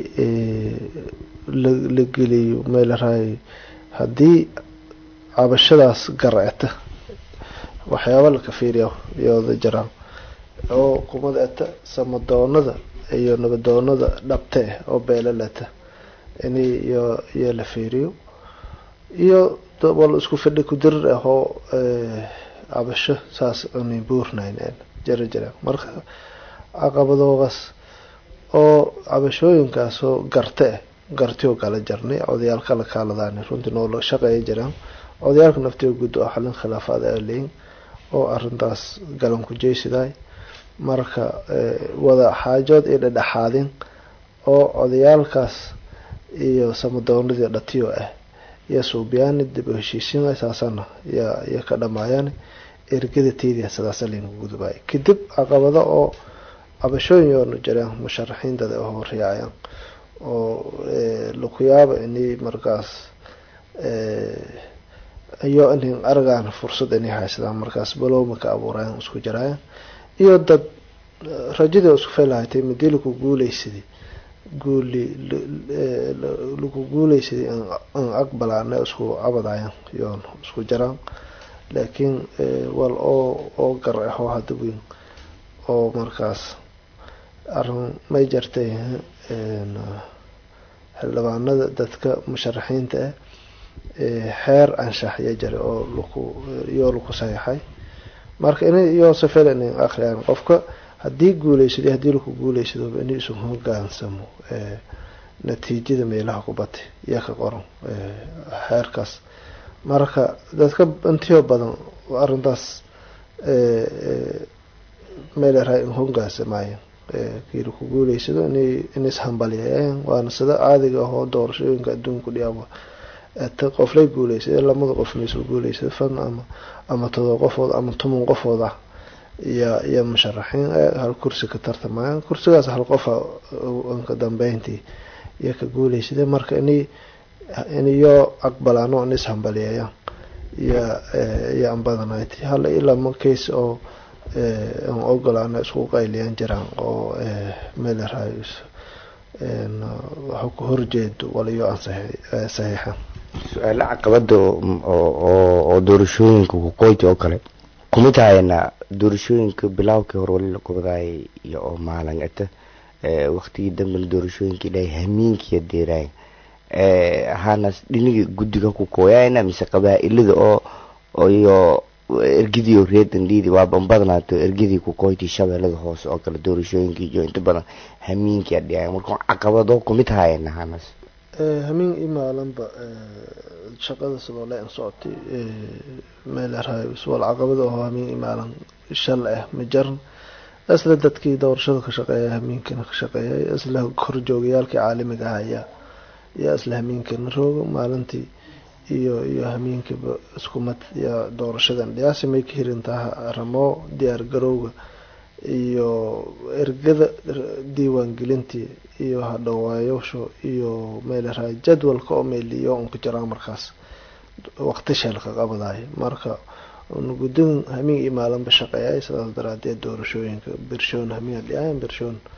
la geliyo meelaraay haddii cabashadaas garceta waxyaaba laka fiiriya iyooda jiraan oo kumada eta samadoonada iyo nabadoonada dhabte oo beelaleta inay iyo iyo la fiiriyo iyo wal isku fidhi kudirir ah oo cabasho saas unay buurnayn jira jiraan marka caqabadoogaas oo cabashooyinkaas oo garte ah gartiyoo kala jarnay odayaal kala kaaladaani runtii noo la shaqeeya jiraan odayaalka naftiga guud oo xalin khilaafaad aa leyin oo arintaas galan ku jeysidaay marka wada xaajood iyo dhedhexaadin oo odayaalkaas iyo samadoonadii dhatiyo ah iyo suubyaani dib u heshiisiin saasana ya iyo ka dhamaayaan ergada teydia sidaasa laynagu gudubay kadib caqabado oo cabashooyin yoonu jireen musharaxiintada oo horyaacayaan oo laku yaabo inay markaas iyo inay argaan fursad inay haysadaan markaas balowma ka abuurayan isku jiraayan iyo dad rajadii isku faylahatay midii laku guuleysaday guuli laku guuleysaday an aqbalaana isku cabadayan yoon isku jiraan laakiin wal oo oo gar ahoo hadda weyn oo markaas arin may jartay xildhibaanada dadka musharaxiinta ah xeer anshaxya jira oo laku iyoo laku saxiixay marka in iyoo safel inay akhriyaan qofka haddii guuleysado haddii laku guuleysado in isu hogaansamo natiijada meelaha ku batay iyo ka qoran xeerkaas marka dadka intiyo badan arintaas meeleraha in hogaansamaaya kii laku guuleysado in ishambaliyayaan waana sida caadiga ahoo doorashooyinka adduunku dhiyaaba ta qoflay guuleysada lamada qofna isku guuleysada fan ama ama todoba qofood ama toban qofood ah iyo iyo musharaxiin hal kursi ka tartamayaan kursigaas hal qofa ka dambeyntii iyo ka guuleysada marka inay iniyoo aqbalaano in ishambaliyeeyaan iyo iyo anbadanayt hal ilama case oo aan ogolaana isku qayliyaan jiraan oo meelerahay waxa ku horjeedo waliyo aan saxiixan su-aalo caqabada oo doorashooyinka kuqoyti oo kale kumid hayana doorashooyinka bilaawkii hore wali la gobadaayay iyo oo maalin ata waktigii dambena doorashooyinka ilaahay hamiinkiya deeraay hanas dhiniga guddiga ku kooyayna mise qabaa-ilada oo iyo ergidii oo reedan liidi waa banbadnaato ergidii kuqoyti shabeellada hoose oo kale doorashooyinkii iyo inta badan hamiinkia dhiyaay marka caqabado kumid hayana hanas hamiin i maalinba shaqada sidoo le an socotay meelerahay wal caqabada oo hamiin i maalin shal ah ma jaran isla dadkii doorashada ka shaqeeya hamiinkana ka shaqeeyay isla horjoogayaalkii caalamiga ah ayaa yaa isla hamiinkana rooga maalintii iyo iyo hamiinkiiba iskumad iyo doorashadan dhiyaasi may ka hirintaha ramoo diyaar garowga iyo ergada diiwaangelintii iyo hadhawaayosho iyo meelerahay jadwalka oo meeliyo unka jiraan markaas waqti sheelka qabadayo marka gudin hamiin iyo maalinba shaqeeyay sidaas daraadeed doorashooyinka bershoon hamiin dhiyaayan bershoon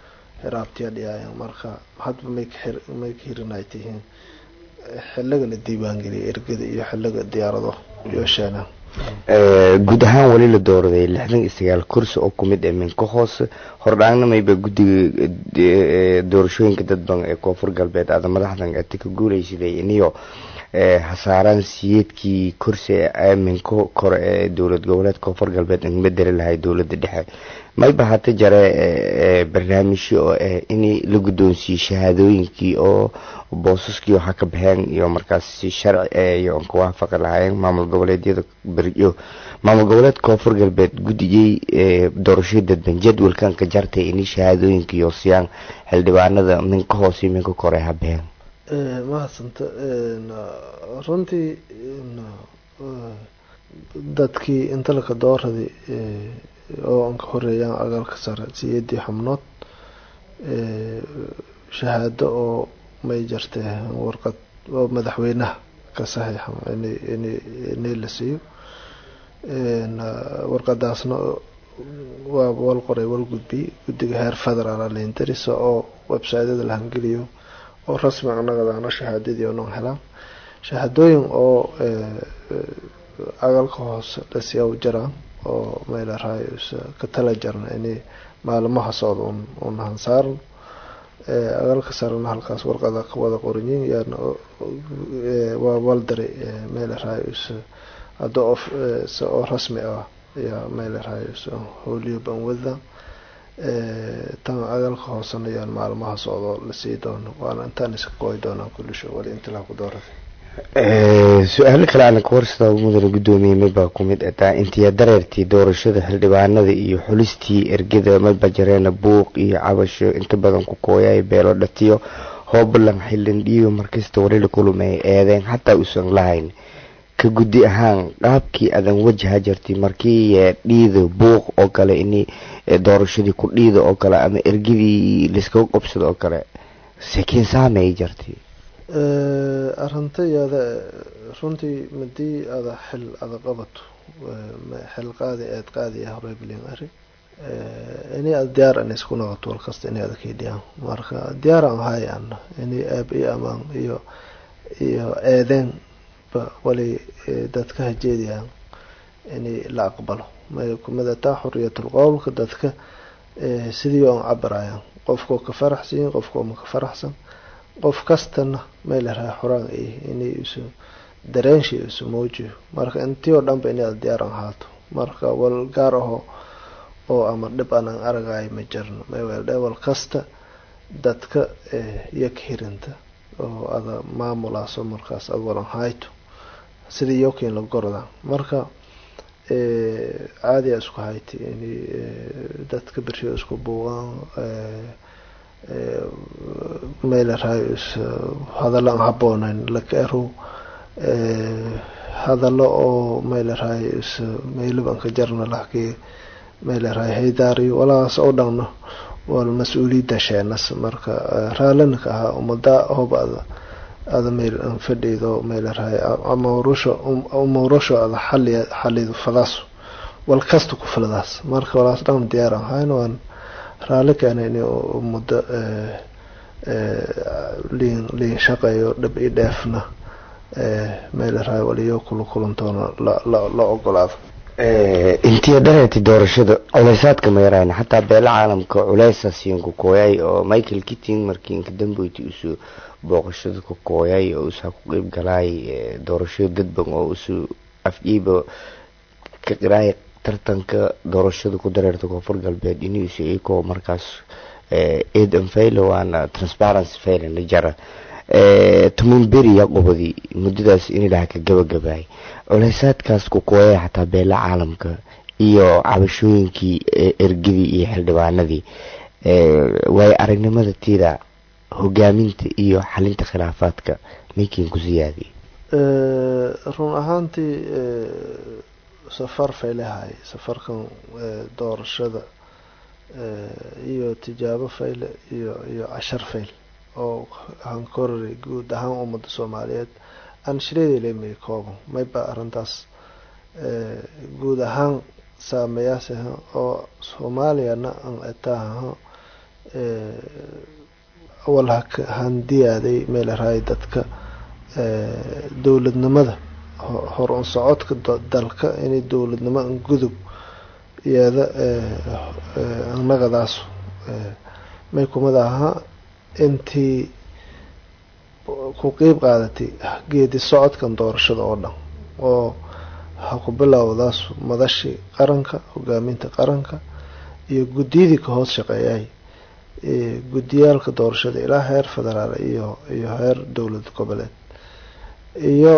hiraabtiya dhiyaayan marka hadba may ka may ka hirinay tihiin xiliga la diiwaangeliyay ergada iyo xiliga diyaarado iyo sheena guud ahaan weli la dooraday lixdan iyo sagaal kursi oo kumid ee minka hoose hordhaangna mayba guddiga doorashooyinka dadban ee koonfur galbeed aada madaxdan ati ka guuleysaday iniyo hasaaraan siyeedkii kursi ee minka kore ee dowlad goboleed koonfur galbeed in bedeli lahay dowlada dhexe mayba hata jare barnaamijyo oo ah in la guddoonsiiyo shahaadooyinkii oo boosaskii waxaa ka baxeen iyo markaas si sharci iyo aan ka waafaqi lahaayeen maamul goboleedyada beriyo maamul goboleed koonfur galbeed guddigay doorashada dadban jadwalkan ka jartay in shahaadooyinka iyo siyaan xildhibaanada minka hoose iyo minka kore ha baxeen mahadsanta runtii dadkii inta laka dooraday oo aan ka horeeyaan agaalka sare siyeedii xubnood shahaado oo may jartee warqad oo madaxweynaha ka saxiixa inay la siiyo warqadaasna waa wal qoray wal gudbiyey guddiga heer federaal lintarisa oo websiteyada la hangeliyo oo rasmi anagadaana shahaadadii oo non helaan shahaadooyin oo agaalka hoose lasiyaa u jiraan oo meelarahay ka tala jarna inay maalmaha socda un hansaaran agaalka sarena halkaas warqada ka wada qoranyiin yaana waa waldaray meelarahay hadda oo rasmi ah ayaa meelarahay howliyo banwada tan agaalka hoosena yaan maalmaha socdo lasii doono waana intaan iska gooy doonaa kulisho wali intilaa ku dooratay su-aalo kale aan ka warsada mudane guddoomiye maybaa kumid ataa intiya dareertii doorashada xildhibaanada iyo xulistii ergada mayba jareena buuq iyo cabasho inta badan ku kooyay beelo dhatiyo hoobalan xildhindhiyo markasta warila kulumay eedeen xataa uusan lahayn ka guddi ahaan qaabkii adan wajaha jirtay markii dhiida buuq oo kale in doorashadii ku dhiida oo kale ama ergadii laiskaga qobsada oo kale sekiin saamay jirtay arintayada runtii madii ada xil ada qabato xil qaadi eed qaadiya horeblin ari inay ada diyaar ana isku noqoto walkasta inay ada kaydhiyaan marka diyaar aan hay ana inay aab iyo amaan iyo iyo eedeen ba wali dadka hajeediyaan inay la aqbalo may kumadataa xuriyatul qowlka dadka sidii aan cabarayaan qofkoo ka faraxsan qofkoo ma ka faraxsan qof kastana meelaraha xoraan ay inay isu dareenshi isu muujiyo marka intii oo dhanba inaad diyaar aan haato marka wal gaar aho oo ama dhib aanan aragayo ma jirno maweeldhe wal kasta dadka iyo ka hirinta oo ada maamulaaso markaas ad walan hayto sidii yokin la gorda marka caadiya isku hayti inay dadka bershiyo isku buuqaan meelarahay hadallo aan habooneyn laka erow hadallo oo meelarahay meylab aan ka jarna lahkii meelarahay haydaariyo walaas oo dhanno wal mas-uuliyadda sheenas marka raalinka ahaa umada hob ada ada meel aan fadhido meelarahay amawrusho umawrusho ada xali xalido fadaas wal kasta ku filadaas marka walaas dhan diyaar aan hayn waan raali keena in muddo liin liin shaqeeyo dhib i dheefna meelarahay waliyo kula kulantoona la ogolaado intiya dareerti doorashada culeysaadka mayarayn xataa beela caalamka culeysaasiin ku kooyay oo michael kitting markii inka dambeyti usoo booqashada ku kooyay oo usaa ku qeyb galaay doorashada dadban oo usu afjiiba ka qiraay tartanka doorashada ku dareerta koonfur galbeed inuusa ikoo markaas eedan faylo waana transparency faylan la jara tuman beri yaa qobadi muddadaas in ilaha ka gabagabaay culeysaadkaas ku kooyay xataa beela caalamka iyo cabashooyinkii ergadii iyo xildhibaanadii waayo aragnimada tiida hogaaminta iyo xalinta khilaafaadka maykiin ku siyaadiy run ahaantii safar faylehay safarkan doorashada iyo tijaabo fayle iyo iyo cashar fayl oo hankorari guud ahaan ummadda soomaaliyeed aan shireedelemay kooban mayba arrintaas guud ahaan saameeyaas oo soomaaliyana aan etaaha awal handiyaaday meel raay dadka dowladnimada hor un socodka dalka inay dowladnimo an gudub iyada annagadaas may kumid ahaa intii ku qeyb qaadatay geedi socodkan doorashada oo dhan oo ha ku bilowdaas madashii qaranka hogaaminta qaranka iyo guddiyadii ka hoos shaqeeyay guddiyaalka doorashada ilaa heer federaal iyo iyo heer dowlad goboleed iyo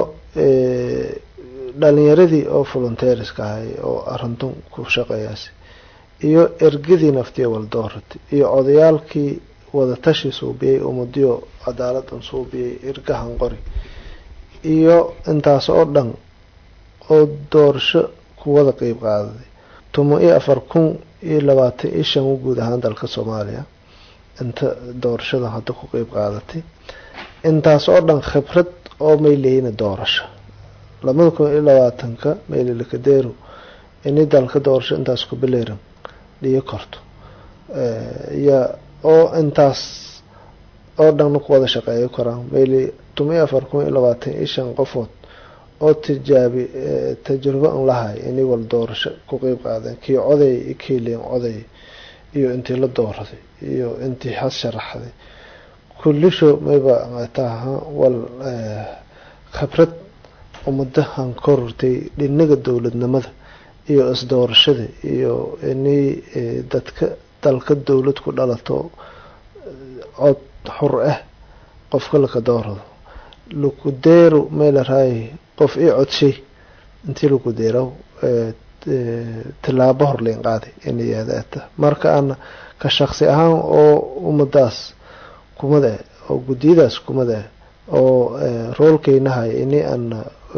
dhalinyaradii oo volunteeriska ahay oo arintun ku shaqeeyaasi iyo ergadii naftiya waldooratay iyo odayaalkii wadatashi suubiyey umadiyo cadaaladan suubiyey irgahan qori iyo intaas oo dhan oo doorasho kuwada qeyb qaadaday tuma iyo afar kun iyo labaatan iyo shan u guud ahaan dalka soomaaliya inta doorashada hadda ku qeyb qaadatay intaas oo dhan khibrad oo may lehina doorasho labada kun iyo labaatanka maylilakadeeru ini dalka doorasho intaas ku bileeran dhiyo korto ya oo intaas oo dhanna ku wada shaqeeyo koraan mayli tuma iyo afar kun iyo labaatan iyo shan qofood oo tijaabi tajrubo an lahay inay wal doorasho ku qeyb qaadeen kii coday iyo kii leen coday iyo intii la dooraday iyo intii has sharaxday kullisho mayba taha wal khibrad ummadahan korortay dhinaga dowladnimada iyo isdoorashada iyo inay dadka dalka dowlad ku dhalato cod xur ah qofka laka doorado lakudeero meel raay qof ii codshay intii laku deeraw tilaabo hor leen qaaday inay yaadaata marka ana ka shaqsi ahaan oo ummadaas kumada ah oo guddiyadaas kumada ah oo roolkeynahay ini ana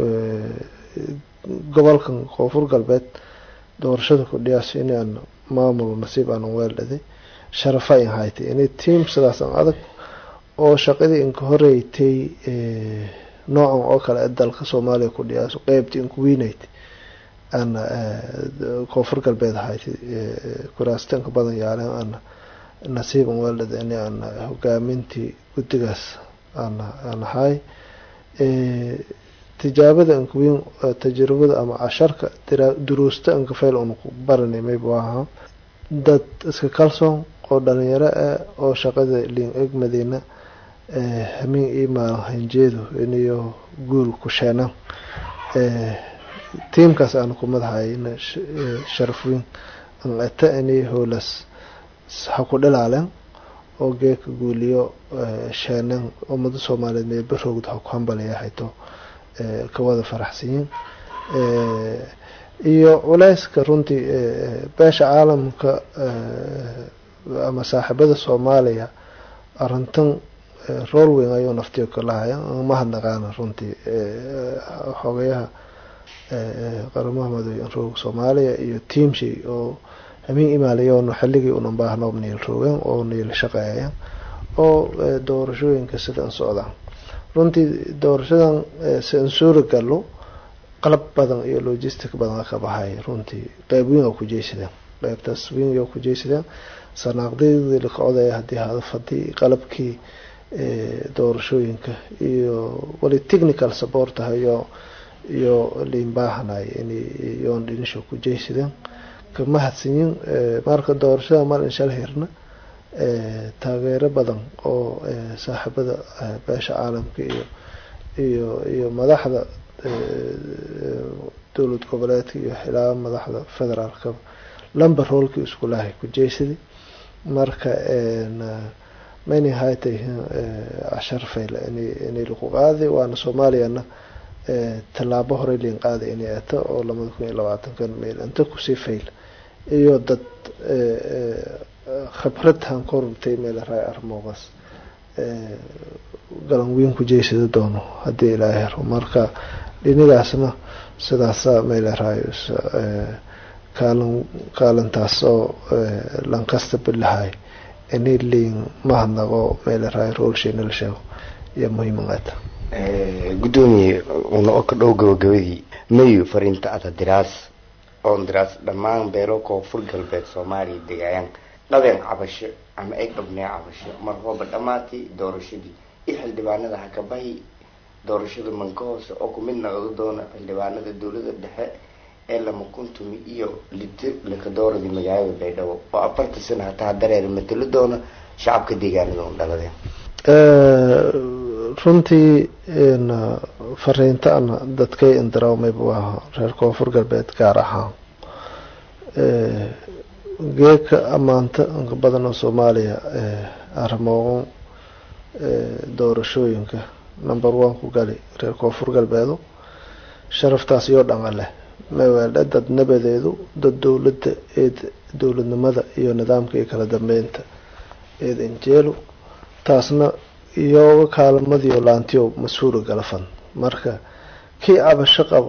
gobolkan koonfur galbeed doorashada ku dhiyaas ini ana maamul nasiib aanan weeldhaday sharafa in haytay ini tiam sidaas an adag oo shaqadii inka horeytay noocan oo kale ee dalka soomaaliya ku dhiyaaso qeybtii inku weynaytay ana koonfur galbeed haytay kuraastanka badan yaaleen ana nasiib an weeldhaday ini ana hogaamintii guddigaas ana aan ahay tijaabada ankaweyn tajribada ama casharka duruusta ankafayl una ku baranay maybu ahaa dad iska kalsoon oo dhalinyaro ah oo shaqada liin egmadeyna hamiin ii maalin hanjeedu iniyo guul ku sheenaan tiimkaas aanu ku madaxayna sharaf weyn an ata inay howlaas ha ku dhilaaleen oo geeka guuliyo sheenan ummada soomaaliyeed mee barowd ha ku hambalaya hayto kawada faraxsanyiin iyo culeyska runtii beesha caalamka ama saaxiibada soomaaliya arintan rool weyn ayuu naftiyo kalahaya mahadnaqaana runtii xogayaha qaramaha madooy roog soomaaliya iyo tiamshi oo hamiin imaalayoon xilligii unan baahno niil roogeen oo niil shaqeeyeen oo doorashooyinka sidan socdaan runtii doorashadan si an suura galo qalab badan iyo logistic badan ka baxay runtii qeyb weyn oo ku jeysadeen qeybtaas weyn oo ku jeysadeen sanaaqdadii laka codaya haddii hadafadii qalabkii doorashooyinka iyo wali technical support ah iyo iyo liin baahanay inay yoon dhinisho ku jeysadeen kama hadsanyin marka doorashada mal inshal hirna taageero badan oo saaxiibada beesha caalamka iyo iyo iyo madaxda dowlad goboleedka iyo xilaa madaxda federaalka lamba roolkii iskulahay ku jeysadi marka mayna haytay cashar fayla inay lagu qaaday waana soomaaliyana tallaabo horey liin qaaday inay ato oo labada kun iyo labaatankan meel inta kusii fayl iyo dad khibrad han korurtay meel raay armoogaas galan weyn ku jeysada doono haddii ilaahay hero marka dhinigaasna sidaasa meel raay kaalin kaalintaas oo lankasta bilahay inay liin mahadnaqo meel raay roolsheena la sheego iyo muhiimaqata gudoomiye una oo ka dhow gabagabadii mayu fariinta ada diraas oon diraas dhammaan beelo koonfur galbeed soomaaliya degaayaan dhabeen cabasho ama ay qabnee cabasho mar hooba dhammaatay doorashadii iyo xildhibaanada hakabahi doorashada manka hoose oo ku midna oga doona xildhibaanada dowlada dhexe ee lama kuntumi iyo liti lakadooradii magaalada baydhabo oo afartan sana hataa dareer matalo doona shacabka deegaanada un dhaladeen runtii fariintaana dadkay indaraawmayba waa reer koonfur galbeed gaar ahaan geeka ammaanta inka badan oo soomaaliya arrimoon doorashooyinka number one ku gali reer koonfur galbeedu sharaftaas iyo dhanga leh mawaale dad nabadeedu dad dowladda eed dowladnimada iyo nidaamka iyo kala dambeynta eed injeelu taasna iyooga kaalmadiyo laantiyo mas-uula galafan marka kii cabasho qabo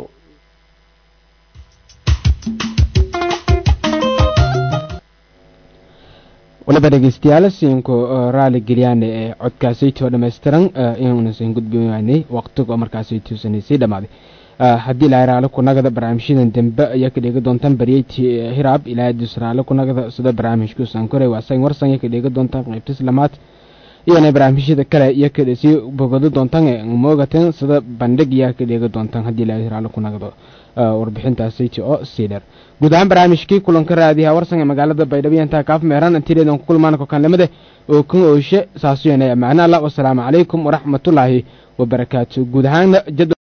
waliba dhegeystayaal siinku raali gelyaane ee codkaasaytoo dhammaystiran inuunasan gudbiwaanay waqtiga markaasaytuusanaysay dhammaaday haddii ilaahay raali kunagada barnaamijyadan dambe ayaa ka dheega doontaan baryeyti hiraab ilaahay dus raali kunagada sida barnaamijkuusan koray waasan warsan ayaa ka dheega doontaan qaybtis lamaad iyana barnaamijyada kale iyo ka sii bogado doontaan moogateen sida bandhig iyaa ka dheega doontaan haddii ilaahay raali kunagado warbixintaasayt oo sii dheer guud ahaan barnaamijkii kulanka raadiyaha warsan ee magaalada baydhabo intaa kaaf meeran intiideedan ku kulmaan kokanlimade oo kan ooshe saasuyana macna allah wasalaamu calaykum waraxmatullaahi wabarakaatu guud ahaan